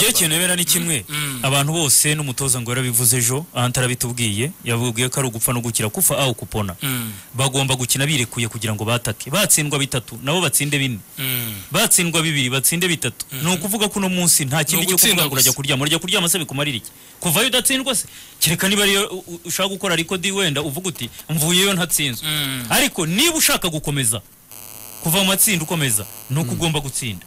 Iyo ikintu bera ni kimwe abantu bose n'umutoza ngo yarabivuze ejo aha ntarabitubwiye yabubwiye ko ari ugupfa no gukira kufa aho kupona bagomba gukina birekuye kugira ngo batake batsindwa bitatu nabo batsinde bine batsindwa bibiri batsinde bitatu ni ukuvuga ko uno munsi nta kindi Ni cyo kuvuga ugutsinda ngo urajya gusa. kuryama urajya kuryama se bikumarira iki kuvayo udatsindwa se kereka niba ariyo u- u- ushaka gukora ariko di wenda uvuga uti mvuyeyo ntatsinzwe ariko niba ushaka gukomeza kuva mu matsinda ukomeza ni uko ugomba gutsinda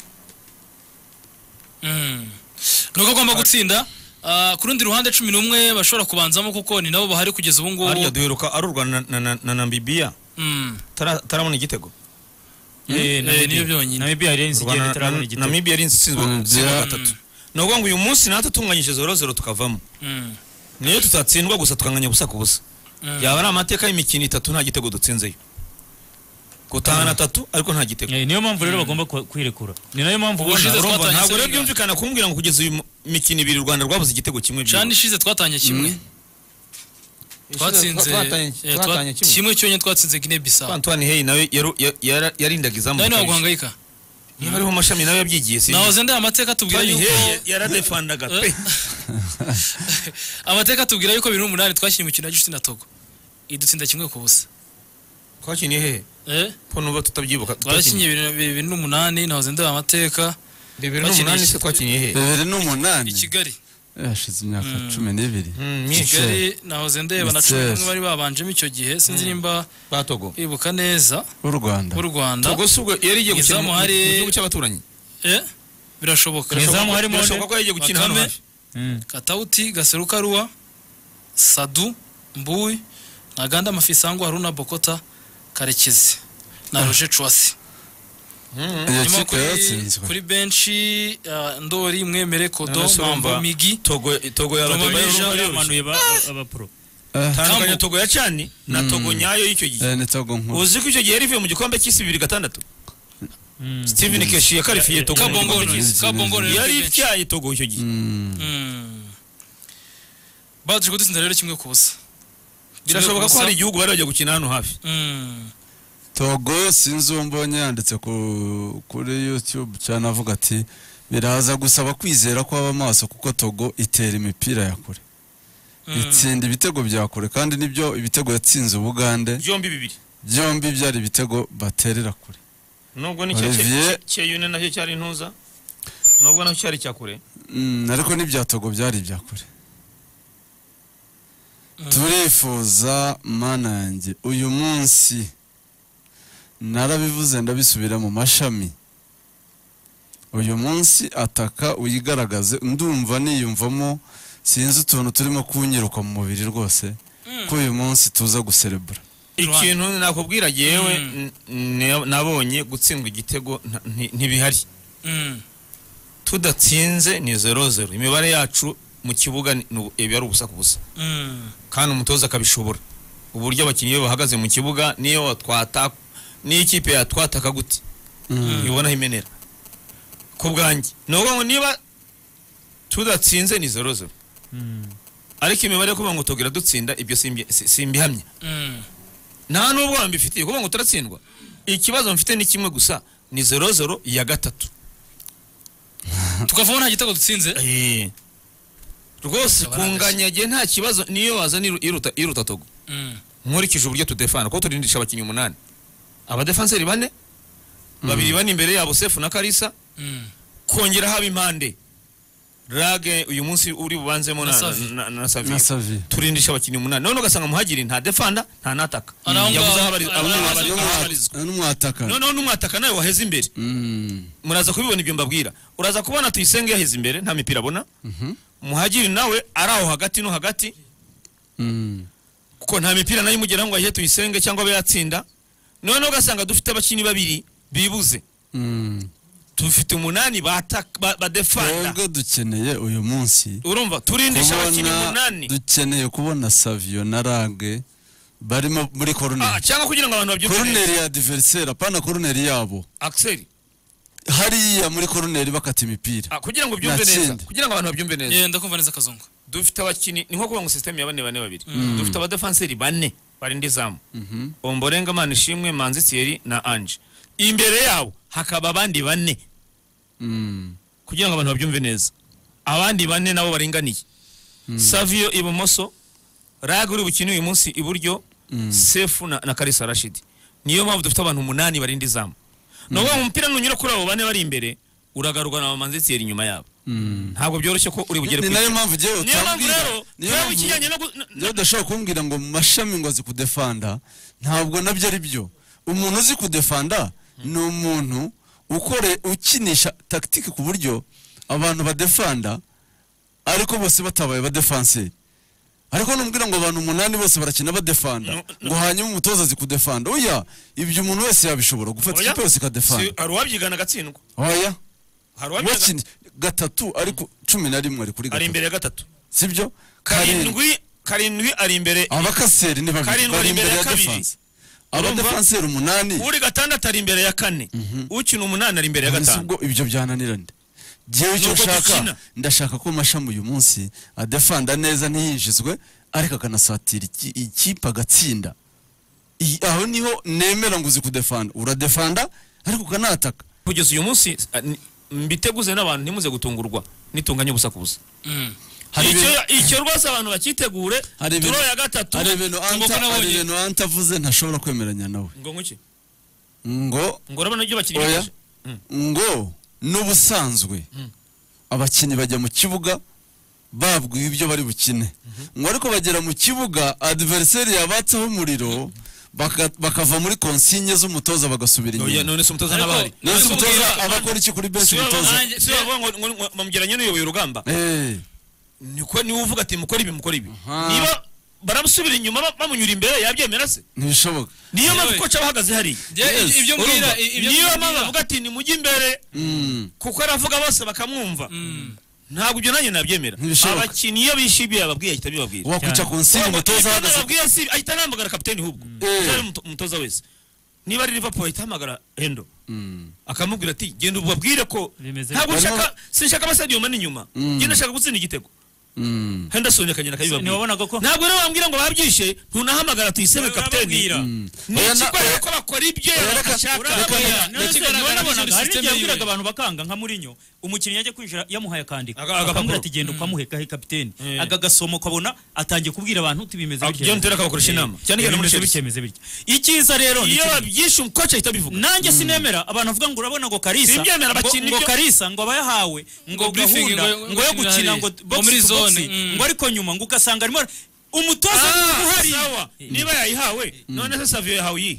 nuko agomba gutsinda Ah, ku rundi ruhande cumi n'umwe bashobora kubanzamo kuko ni nabo bahari kugeza ubu hariya ngubu duheruka ari u Rwanda na- na- na Namibia Mm. tara- tarabona igitego Eh, Eh, Namibia- niyo byonyine. Namibia yarenze igihe U Rwanda na- itarabona na- igitego Namibia yari itsinzwe Mm, igitego yeah. gatatu ni ukuvuga ngo uyu munsi natwe tunganyije zero zero tukavamo Mm. niyo tutatsindwa gusa tukanganya ubusa ku busa Mm. yaba ari amateka y'imikino itatu nta gitego dutsinzeyo gutahana atatu ariko nta gitego Eh, niyo mpamvu rero bagomba ku- kwirekura ni nayo mpamvu Ubushize ubona Urumva, twatanye ntabwo rero Senegal. byumvikana kumbwira ngo kugeza uyu mu- mikino ibiri u Rwanda rwabuze igitego kimwe cana byibura. ishize twatanye kimwe twatsinze eh, twa- twatanye kimwe kimwe cyonyine twatsinze gine bisaba Antoine Hey nawe yaru- ya- yara- yarindaga izamu nawe niwe rikabije. waguhangayika niba ariho amashami nawe yabyigiye si nahoze ndaye amateka atubwira Antoine yuko Hey yaradefandaga pe amateka atubwira yuko bibiri n'umunani twakina imikino ya gicuti na togo idutsinda kimwe ku busa twakiniye hehe Eh, ko nuba tutabyibuka twarakinye bibiri- bibiri n'umunani nahoze ndaye amateka bibiri Twakiniye n'umunani iki- se twakiniye hehe bibiri n'umunani i kigali hashize imyaka cumi n'ibiri Mm, myinshi kigali nahoze ndeba na cumi Mister. n'umwe bari babanjemo icyo gihe sinzi nimba batogo bibuka neza b'u rwanda b'u rwanda togo si ubwo yari igiye gukina Izamu mu- mu hari- gihugu cy'abaturanyi Eh, birashoboka Izamu Birashoboka- harimo birashoboka ko yagiye gukina hano Bakame. hafi Mm. katauti gaserukaruwa sadu mbuyi ntaganda mafisango haruna bokota karekezi na roje cuwasi iyo nyuma kipe kuri, yatsinzwe kuri benshi ah, ndori mwemere kodo None se mambo urumva- migi togo togo ya Togo Bayo- y'ejo Bayo- bamanuye ba- abapro Eh, tandukanya Kambu. togo ya cani na togo nyayo y'icyo gihe eh, ni togo nkuru uzi ko icyo gihe yari ivuye mu gikombe cy'isi bibiri gatandatu steven keshi yakarifiye togo mu kabongo gikombe Kabongono. cy'isi Royals, kabongo Royals yari benshi. ityaye togo icyo gihe Mm. Mm. baje kudutsinda rero kimwe ku busa birashoboka ko Kimwe hari ku busa. igihugu bari bagiye gukina hano hafi Mm. togo sinzi uwo mbonye yanditse ku- kuri youtube cyane avuga ati biraza gusaba kwizera ko aba maso kuko togo itera imipira ya kure Mm. itsinda ibitego bya kure kandi nibyo ibitego yatsinze ubugande byombi bibiri byombi byari ibitego baterera kure nubwo nicyo Olivier. cyeyune nacyo cyari intuza nubwo nacyo cyari icyakure Mm, ariko n'ibya togo byari ibya kure Mm. turifuza mana yanjye uyu munsi narabivuze ndabisubira mu mashami uyu munsi ataka uyigaragaze ndumva niyumvamo sinzi utuntu turimo kunyiruka mu mubiri rwose ko uyu munsi tuza guserebura Rwanda. ikintu nakubwira yewe Mm. n- n- nabonye gutsindwa igitego nta- nti- ntibihari Mm. tudatsinze ni zero zero imibare yacu mu kibuga ni- ni ubu- iba ari ubusa ku busa Mm. kandi umutoza akabishobora uburyo abakinnyi be bahagaze mu kibuga niyo watwata niyo ikipe yatwataka gute ntibonaho imenera ku bwanjye ni ukuvuga ngo niba tudatsinze ni zero zero ariko imibare yo kuvuga ngo tugira dutsinda ibyo simbi- si- simbihamya Mm. nta n'ubwo mbifitiye kuvuga ngo turatsindwa ikibazo mfite ni kimwe gusa ni zero zero ya gatatu tukavamo nta gitego dutsinze rwose kunganya gihe nta kibazo niyo wazana iru- iruta iruta togo Mm. nkurikije uburyo tudefana kuko turindisha abakinnyi umunani abadefanseri bane babiri bane imbere yabo sefu na karisa Mm. kongera haba impande rage uyu munsi uri bubanzemo Na na, na, Savi. na, na Savi. na savi turindisha abakinnyi umunani none ugasanga muhagiri nta defanda nta n'ataka Ari aho yabuze ngaho. aho abari- Ari aho aho ngaho. abari- aho abarizwa n'umwataka noneho n'umwataka nawe waheze imbere Mm. muraza kubibona ibyo mbabwira uraza kubona tuyisenge yaheze imbere nta mipira abona Mhm. muhagiri nawe ari aho hagati no hagati Mm. kuko nta mipira nayo imugeraho ngo ayihe tuyisenge cyangwa abe yatsinda noneho ugasanga dufite abakinnyi babiri bibuze Mm. dufite umunani bataka- ba- badefanda twebwe dukeneye uyu munsi urumva turindisha abakinnyi kubona umunani dukeneye kubona saviyo na rage barimo muri Ah, koruneri cyangwa kugira ngo abantu babyumve neza koruneri ya diveriseri apana koruneri yabo Axel, hariya muri koruneri bakata imipira ah, kugira ngo ubyumve neza Natsinda. kugira ngo abantu babyumve neza Eh, ndakumva neza kazungu dufite abakinnyi ni nko kuvuga ngo sisiteme ya bane bane babiri dufite abadefanseri bane barinda izamu Mhm. omborenga mana ishimwe manzi thierry na ange imbere yabo hakaba abandi bane Mm. kugira ngo abantu babyumve neza abandi bane nabo baringaniye saviyo ibumoso raga uri bukine uyu munsi iburyo sefu na na karisa rashidi niyo mpamvu dufite abantu umunani barinda izamu ni ukuvuga ngo umupira nunyura kuri abo bane bari imbere uragaruka na bamanzitiyeri inyuma yabo ntabwo byoroshye ko uri bugere ni ku nayo icumi. mpamvu ugiye niyo mpamvu utambwira rero niyo niba mpamvu- ikijyanye no gu- na- rero udashobora kumbwira ngo mu mashami ngo azi kudefanda ntabwo nabyo ari byo umuntu uzi kudefanda ni umuntu ukore ukinisha tagitike ku buryo abantu badefanda ariko bose batabaye badefanseri ariko numbwira ngo abantu umunani bose barakina badefanda ngo hanyuma umutoza azi kudefanda oya ibyo umuntu wese yabishobora gufata Oya. ikipe yose Si- ikadefanda hari uwabyigana agatsindwa oya hari wakina uwabyigana gatatu ariko cumi na rimwe ari kuri ari gatatu imbere ya gatatu sibyo karindwi karindwi karindwi ari imbere abakaseri ni babiri Karindwi ari bari imbere imbere ya ya kabiri. defanse Urumva? abadefanseri umunani uri gatandatu ari imbere ya kane ukina umunani ari imbere ya ntabwo gatanu ubwo ibyo byananirana ngewe icyo Nubwo dukina. nshaka ndashaka ko mashami uyu munsi adefanda neza ntiyinjizwe ariko akanasatira iki- ikipe agatsinda I- aho niho nemera ngo uzi kudefanda uradefanda ariko ukanataka kugeza uyu munsi ah, ni- mbiteguze n'abantu ntimuze gutungurwa nitunganye ubusa ku busa Mm. Hari icyo ibintu- icyo rwose abantu bakitegure hari ibintu- turo ya gatatu hari ibintu ngo Anta- ko hari nabonye ibintu anta avuze ntashobora kwemeranya nawe ngo nkuki ngo ngo urabona ibyo bakinnyi oya bakoze. Mm. ngo n'ubusanzwe abakinnyi bajya mu kibuga babwiwe ibyo bari bukine ngo ariko bagera mu kibuga adiveriseri yabatseho umuriro baka- bakava muri konsinye z'umutoza bagasubira Oya, inyuma none se umutoza Ariko- n'abahari none se umutoza Ariko- abakora iki kuri benshi si we umutoza bavuga- si we bavuga ngo- ngo- ngo bamugeranye n'uyoboye urugamba Eh, niko niwe uvuga ati mukore ibi mukore ibi Aha. niba baramusubira inyuma ba- bamunyura imbere yabyemera se ntibishoboka niyo mpamvu Yewe. koca aba ahagaze hariya Ye- Yes. ibyo mbwira Urumva? i- ibyo niyo mpamvu mbwira. avuga ati nimujye imbere Mm, kuko aravuga bose bakamwumva ntabwo ibyo nanjye nabyemera Ntibishoboka. abakinnyi iyo bishimiye ibyo yababwiye ahita abibabwira wakwica konsinye umutoza Ibyo ahagaze yababwiye si ahita anahamagara kapiteni hubwo Eh. cyangwa umuto- umutoza wese niba ari liverpool ahita ahamagara hendo Mm, akamubwira ati genda ubabwire ko Bimeze ntabwo bityo. nshaka sinshaka abasadio mani inyuma Mm. genda nshaka gutsinda igitego mm, henderson akagenda akabibabwira ntiwabonaga ko ntabwo rero bambwira ngo babyishe ntunahamagara tuyisebe kapiteni mm. ni Oya, na- ikigaragara ko bakora ibyo Oya, reka- bashaka reka- Oya, ni ikigaragara ntiwabonaga hari system n'igihe yabwiraga yiwe. abantu bakanga nka murinyo umukinnyi ajya kwinjira yamuhaye akandika Aga- agapapuro. akamubwira ati genda ukamuhe kahe kapiteni Eh. aga gasomo ukabona atangiye kubwira abantu uti bimeze Ah, bitya John Terry akabakoresha Eh, inama. Cyane cyane muri bimeze bitya Chelsea. bimeze bitya icyiza rero ni iyo kino. babyishe umukoca ahita abivuga nanjye sinemera abantu bavuga ngo urabona ngo karisa Simbyemera, ngo- bakina ngo ibyo- karisa ngo abayahawe ngo Ngo briefing, gahunda ngo- ngo yo ngo gukina hari. ngo Ngo box muri to box, zone, mm. ngo ariko nyuma ngo ugasanga arimo ara- umutoza Ah, niba uhari sawa. niba yayihawe none se saviyo yahawe iyi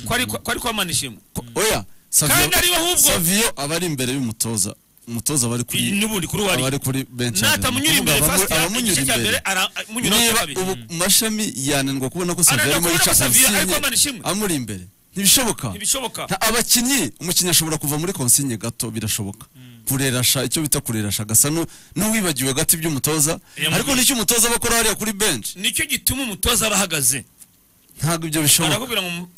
ko ari- ko ari kwamana ishimwe Ko- oya kandi saviyo ariwe ahubwo saviyo aba ari imbere y'umutoza umutoza aba ari kuri n'ubundi kuri aba wari ari kuri benshi natamunyura imbere fasiti abamunyura igice cya mbere imbere aramunyura niba kabiri ubu mashami yananirwa kubona ko Savio Ananirwa arimo kubona yica ko Savio ari konsigne kwamana ishimwe. amuri imbere ntibishoboka ntibishoboka Nta- abakinnyi umukinnyi ashobora kuva muri konsigne gato birashoboka kurerasha icyo bita kurerasha gasa nu- n'uwibagiwe gato iby'umutoza Iya, ariko n'icyo umutoza aba akora hariya kuri benshi nicyo gituma umutoza aba ahagaze ntabwo ibyo bishoboka barakubwira ngo mu-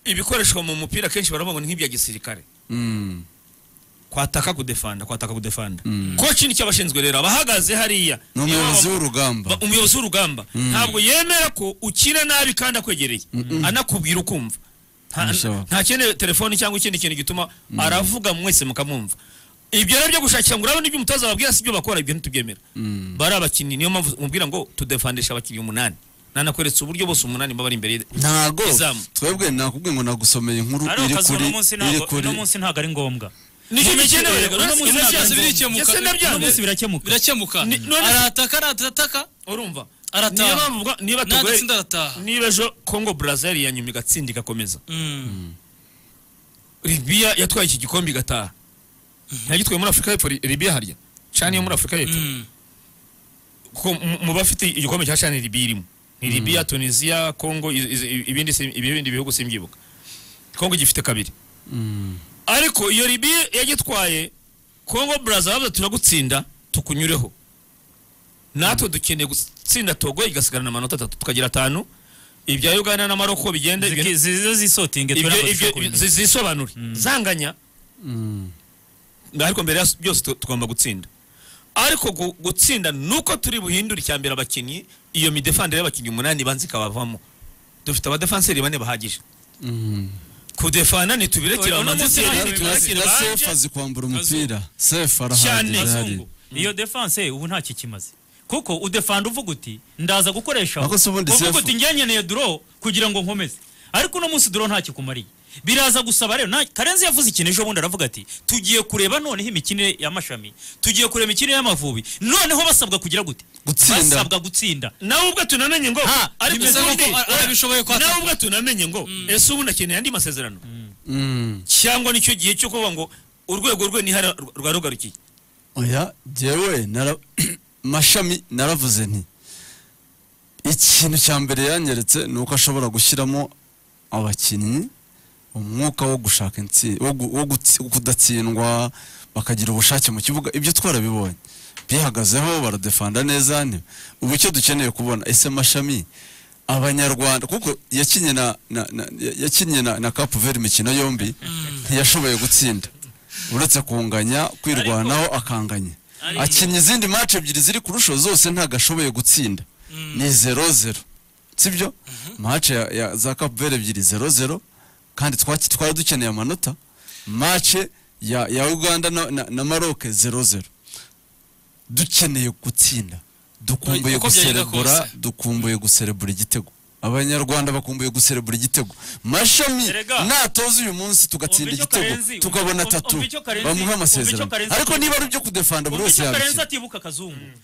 ibikoreshwa mu mupira kenshi baravuga ngo ni nk'ibya gisirikare Mm, kwataka kudefanda kwataka kudefanda Mm. koci nicyo abashinzwe rero abahagaze hariya Niyo ni umuyobozi baba- w'urugamba ba- umuyobozi w'urugamba ntabwo yemera ko ukina nabi kandi akwegereye anakubwira ukumva Nta- Ntibishoboka. nta kindi telefoni cyangwa ikindi kintu gituma aravuga mwese mukamwumva ibyo rero byo gushakira ngo urabona ibyo umutoza ababwira si ibyo bakora ibyo ntitubyemera Mm. bari abakinnyi niyo mpamvu mubwira ngo tudefandisha abakinnyi umunani nanakweretse uburyo bose umunani baba ari imbere ye- ntago izamu. twebwe nakubwiye ngo nagusomeye inkuru ariko iri akazi kuri uno munsi iri ntabwo kuri uno munsi ntabwo ari ngombwa nicyo Mu mikino- gikenewe uno munsi uretse ntabwo ari byose ngombwa. birikemuka. Ese uno munsi ndabyanze birakemuka birakemuka Ni- none- arataka arataka urumva Arataha. niyo mpamvu uvuga- niba tugoye nadatsinda arataha niba ejo kongo brazil yanyuma igatsinda igakomeza Mm. libiya yatwaye iki gikombe igataha ntiyagitwaye muri afurika y'epfo Li- libiya harya cani yo muri afurika y'epfo Mm. kuko mu- mu bafite igikombe cya cani libiya irimo ni libiya tunisiya kongo iz- iz- ibindi si- ibindi bihugu simbyibuka kongo gifite kabiri Mm. ariko iyo libiya yagitwaye kongo brazil bavuze turagutsinda tukunyureho natwe dukeneye gutsinda togo igasigarana amanota atatu tukagira atanu ibya uganda na maroko bigende bigende- Ziki- zize zisotinge twe ibyo ntabwo ibyo dushobora kubimenya. zi- zisobanure zanganya Mm. ariko mbere ya byose tu- tugomba gutsinda ariko gu- gutsinda nuko turi buhindure icya mbere abakinnyi iyo midefandire y'abakinnyi umunani ibanza ikabavamo dufite abadefanseri bane bahagije Mm. kudefana ntitubirekere Oya, uno munsi abamanziteri ntabwo Turasi- na sefu azi kwambura umupira sefu arahagije cyane arahari Abazungu. iyo defense ubu ntacyo kimaze kuko udefanda uvuga uti ndaza gukoresha Ariko si ubundi uvuga sefu. uti njye nkeneye duro kugira ngo nkomeze ariko uno munsi duro ntacyo ikumariye biraza gusaba rero nta- karenzi yavuze ikintu ejo bundi aravuga ati tugiye kureba noneho imikinire y'amashami tugiye kureba imikinire y'amavubi noneho basabwa kugira gute Gutsinda. basabwa gutsinda nawe ubwo tunamenye ngo Ha, ariko bimeze se nk'uko ubundi- a- arabishoboye ko ataka. nawe ubwo tunamenye ngo ese ubundi akeneye andi masezerano Mm. cyangwa nicyo gihe cyo kuvuga ngo urwego rwe nihara rwa rugarukiye oya jyewe nara- mashami naravuze nti ikintu cya mbere yanyeretse ni uko ashobora gushyiramo abakinnyi umwuka wo gushaka intsi wo, gu- wo gutsi- kudatsindwa bakagira ubushake mu kibuga ibyo twarabibonye bihagazeho baradefanda neza ni ubu icyo dukeneye kubona ese mashami abanyarwanda kuko yakinnye na na- na- yakinnye na na Cape Verde imikino yombi ntiyashoboye gutsinda uretse kunganya kwirwanaho akanganya akinnye izindi match ebyiri ziri kurusho zose ntabwo ashoboye gutsinda ni zero zero sibyo match ya, ya za Cape Verde ebyiri zero zero kandi twaki- twari dukeneye amanota match ya, ya Uganda na, na, na Maroc zero zero dukeneye gutsinda dukumbuye Uko byagenda guserebura kose. dukumbuye guserebura igitego abanyarwanda bakumbuye guserebura igitego mashami Erega. natoza uyu munsi tugatsinda Umva icyo Karenzi- igitego umva- tukabona umva- atatu umva icyo Karenzi- bamuha umva icyo amasezerano Karenzi ariko avuga. niba ari ibyo kudefanda buri Ubwo wese icyo karenzi yabikira atibuka akazungu